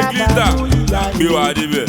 glitter gbé wa débẹ̀.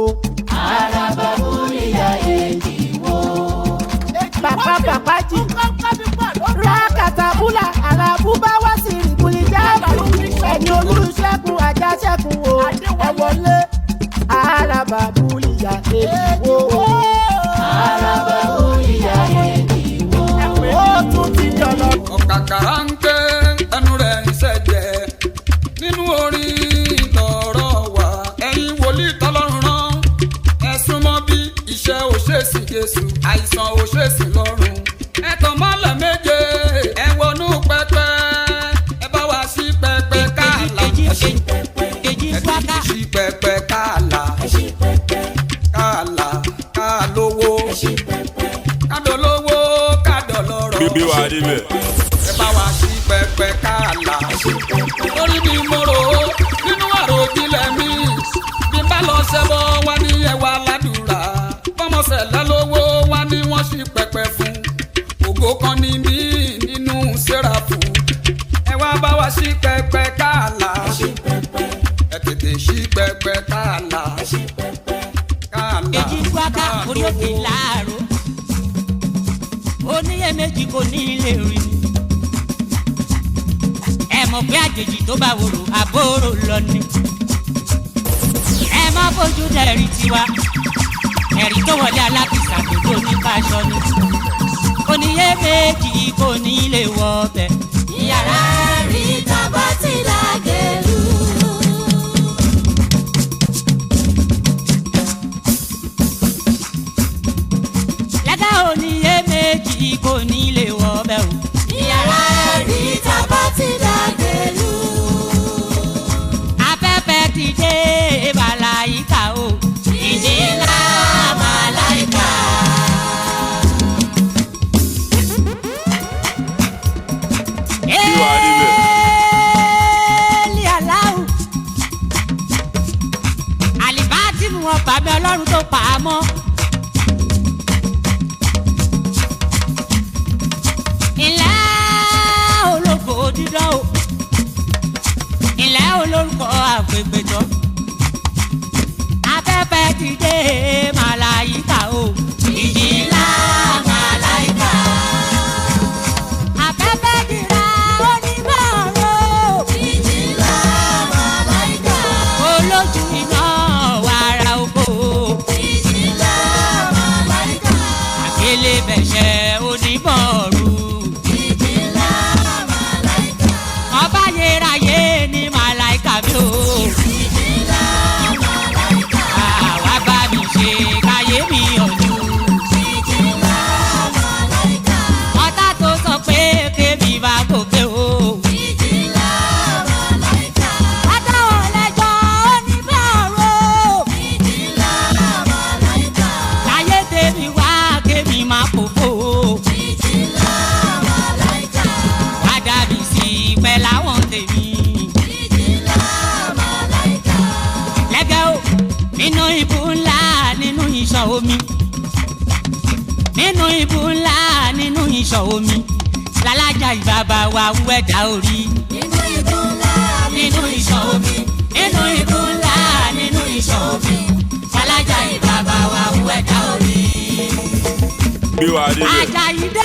Bàbá bàbá jì. Rákàtàbúlà àràbù bá wá sí ìbùlí jáàbù. Ẹni olùṣègùn ajá ṣẹ́gun o. Ẹ wọlé. Àràbà búlìyà èdìwó. Àràbà búlìyà èdìwó. Ó tún ti jọlọ. ọ̀kàkàrà ń ké ẹnu rẹ̀ ń ṣẹ̀jẹ̀ nínú orin lọ̀rọ̀ wà ẹ̀yin wòlíì tọ́lọ́run rán ẹ súnmọ́ bí iṣẹ́ òṣèṣì jésù àìsàn òṣèṣì lọ́rùn ẹ tàn mọ́lẹ̀ méje ẹ wọnú pẹpẹ ẹ bá wa sí pẹpẹ káàlà Kejì ẹ sí kejì kejì ẹ wákà. sí pẹpẹ káàlà káàlà káàlówó kádọ̀lówó kádọ̀lọ́rọ̀ gbé wa débẹ̀. ẹ bá wa sí pẹpẹ káàlà. lórí mi mo rò ó nínú àròjinlẹ̀ mi bí n bá lọ ṣẹbọ wá ní ẹwà ládùúrà bọ́mọ̀sẹ̀lẹ̀ lówó wá ní wọ́n sí pẹpẹ fún ògo kan ní mí nínú sẹ́ráfù ẹ wá bá wa sí pẹpẹ káàlà ẹ tètè sí pẹpẹ káàlà káàlà Kejì wákà orí òkè láàrú. Oníyèméjì kò ní ilé rí ni. Ẹ mọ̀ pé àjèjì tó bá wòrò àbórò lọ ni. Ẹ má bójú dẹ̀rí tiwa. Ẹ̀rí tó wọlé alákìsà tó tó ní fáṣọ ni. Oníyèméjì kò ní ilé wọ ọbẹ̀. Yàrá rí tábà tí lágẹ̀lú. Lẹ́dá oníyèméjì kò ní ilé wọ ọbẹ̀ o. Yàrá rí tábà tí lágẹ̀lú. afẹ́fẹ́ ti dé bàláyíká o. Ìjì ńlá màláìka. wa níbẹ̀. Éèlì aláwù. àlìbáàtì mu wọn bàbá ọlọ́run tó pa á mọ́. ilé ológo dídán o. ilé olórúkọ àgbègbèjọ. afẹ́fẹ́ ti dé màláyíká o. Ìjì ńlá màláìka. afẹ́fẹ́ dìrà onímọ̀ọ́rọ̀. Ìjì ńlá màláìka. olójú iná wàrà oko Ìjì ńlá màláìka. àkèlè bẹ̀ṣẹ̀ onímọ̀ọ́rù Ìjì ńlá màláìka. ọba yẹráyé ní màláìka mi ò Ìjì ńlá màláìka. àwa bá mi ṣe káyé mi ọ̀dù Ìjì ńlá màláìka. ọ̀tá tó sọ pé kébì bá gòkè o Ìjì ńlá màláìka. látàwọn lẹ́jọ́ onímọ̀ọ́rù Ìjì ńlá màláìka. láyé tèmi wá kébì má kókó Ìjì ńlá màláìka. wá dàbí sí pẹ́ láwọn tèmi. Ìjì ńlá màláìka. lẹ́gẹ́ o nínú ibú ńlá nínú ìṣàn omi nínú ibú ńlá nínú ìṣàn omi lálájà ìbàbà wa wẹ̀dá orí Nínú ibú ńlá nínú ìṣàn omi nínú ibú ńlá nínú ìṣàn omi lálájà ìbàbà wa wẹ̀dá orí. gbé wa débẹ̀. Àjàyí dé.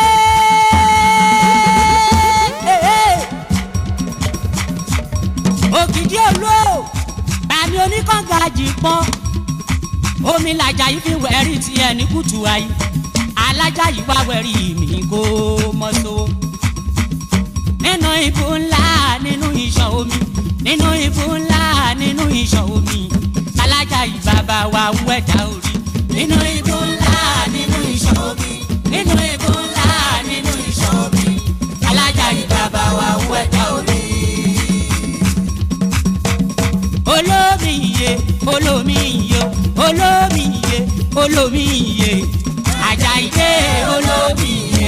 òkìdí olú bàmí oníkànga jì pọ́n omi làjà yìí fi wẹ̀rí tiẹ̀ ní kùtù ayé alájà yìí wá wẹ̀rí mi kó mọ́ sówó nínú ibú ńlá nínú ìṣàn omi nínú ibú ńlá nínú ìṣàn omi alájà yìí bàbá wa wẹ̀dá orí nínú ibú ńlá nínú ìṣàn omi nínú ibú ńlá nínú ìṣàn omi alájà yìí bàbá wa wẹ̀dá orí. olómi iye olómi iye olómi iye olómi iye Àjàyí dé olómi iye.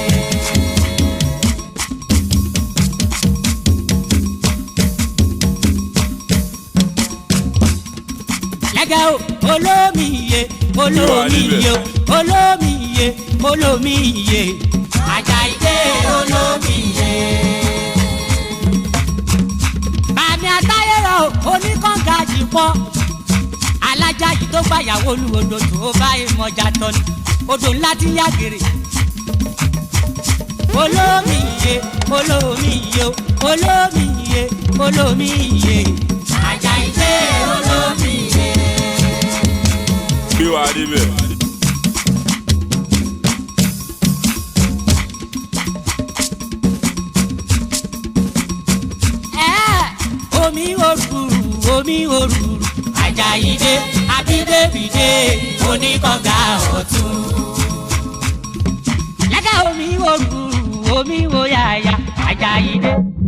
lẹ́gẹ̀ o olómi iye olómi iye olómi iye olómi iye Àjàyí dé olómi iye. bàmí àtayé rọ o oníkànga yìí pọ̀ alájà yìí tó gbàyàwó lu odò tó bá ìmọ̀jà tọ́ni odò ńlá ti yá gèrè olómi iye olómi iye olómi iye olómi iye Àjàyí dé olómi iye. gbé wa débẹ̀. Ẹ́, omi òrùrù omi òrùrù Àjàyí dé abídébìdé oníkànga ọ̀tún. lẹ́gà omi òrùrù omi òyàyà Àjàyí dé.